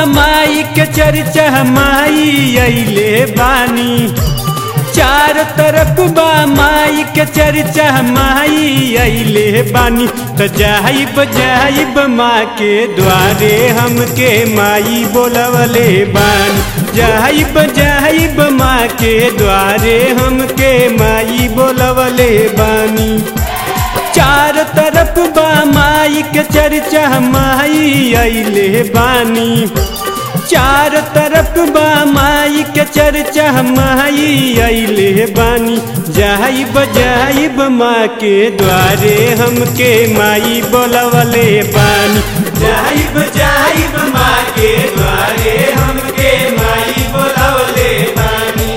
माई के चर्चा माई अइले बानी चार तरफ बा माई के चर्चा माई अइले बानी त जाइब जाइब माँ के द्वारे हमके माई बोलवले बानी जाइब जाइब माँ के द्वारे हमके माई बोलवले बानी चार तरफ बा माई के चर्चा माई अइले बानी चार तरफ बा माई के चर्चा माई अइले बानी जाइब जाइब माँ के द्वारे हमके माई बोलवले बानी जाइब जाइब माँ के द्वारे हमके माई बोलवले बानी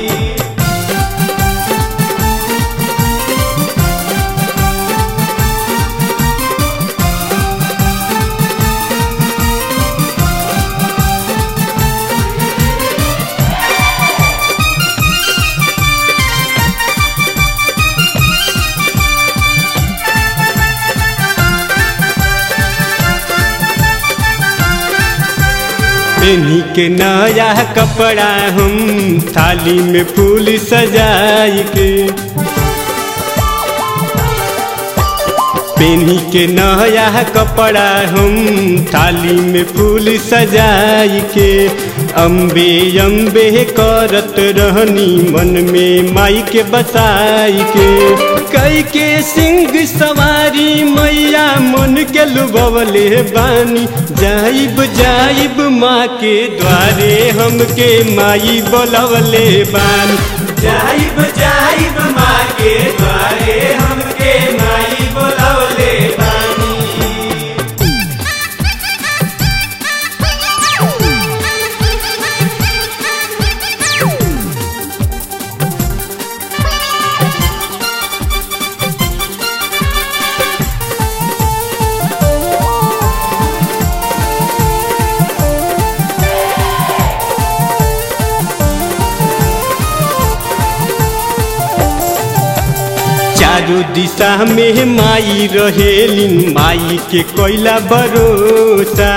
पेनी के नया कपड़ा हम थाली में फूल सजाई के पेनी के नया कपड़ा हम थाली में फूल सजाई के अम्बे अम्बे करत रहनी मन में माई के बसाई के कई के सिंह सवारी मैया मन के लुबवले बानी जाइब जाइब माँ के द्वारे हमके माई बोलवले बानी जाइब जाइब माँ के द्वारे हमके माई बोलवले बानी चारू दिशा में माई रहेलिन माई के कोयला भरोसा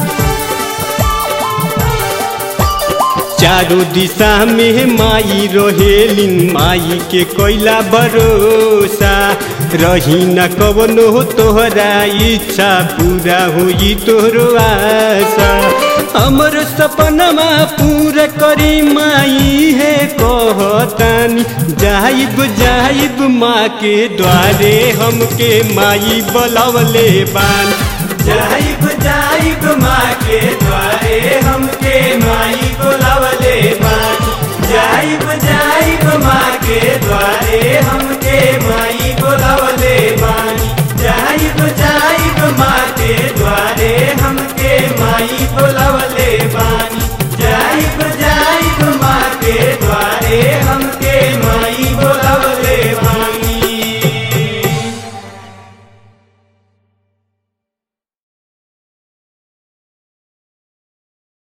चारू दिशा में माई रहेलिन माई के कोयला भरोसा रही न कवनो तोहरा इच्छा पूरा हुई तोहरो आशा हमर सपनमा पूरा करी माई है कहतानी जाइब जाइब माँ के द्वारे हमके माई बोलवले बान जाइब जाइब माँ के द्वारे हमके